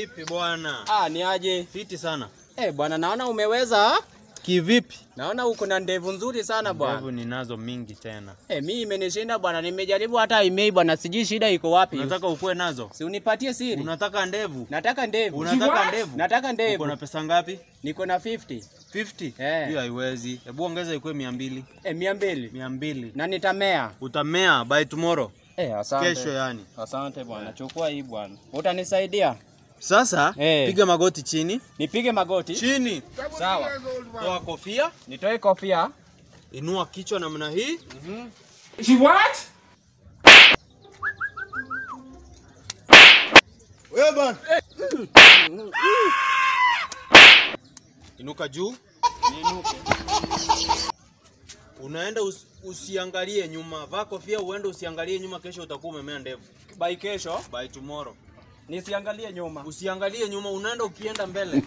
Vipi bwana? Ah, ni aje? Fiti sana. Eh, bwana naona umeweza. Kivipi? Naona uko na ndevu nzuri sana bwana. Ndevu ninazo mingi tena. Eh, mimi imenishinda bwana, nimejaribu hata email bwana, sijui shida iko wapi. Unataka ukue nazo? Si unipatie siri. Unataka ndevu? Nataka ndevu. Unataka ndevu? Nataka Uko ndevu. na pesa ngapi? Niko na 50. 50? Eh. Hiyo haiwezi. Hebu ongeza ikuwe 200. Eh, mia mbili. 200. Na nitamea. Utamea by tomorrow. Eh, asante. Kesho yani. Asante bwana, chukua hii bwana. Utanisaidia? Sasa Eh. piga magoti chini. Nipige magoti. Chini. Sawa. Toa kofia, Nitoe kofia. inua kichwa namna hii. She what? Wewe bwana. Inuka juu. Unaenda us, usiangalie nyuma. Vaa kofia uende usiangalie nyuma, kesho utakuwa umemea ndevu. By kesho By tomorrow. nisiangalie nyuma. Usiangalie nyuma, unaenda ukienda mbele.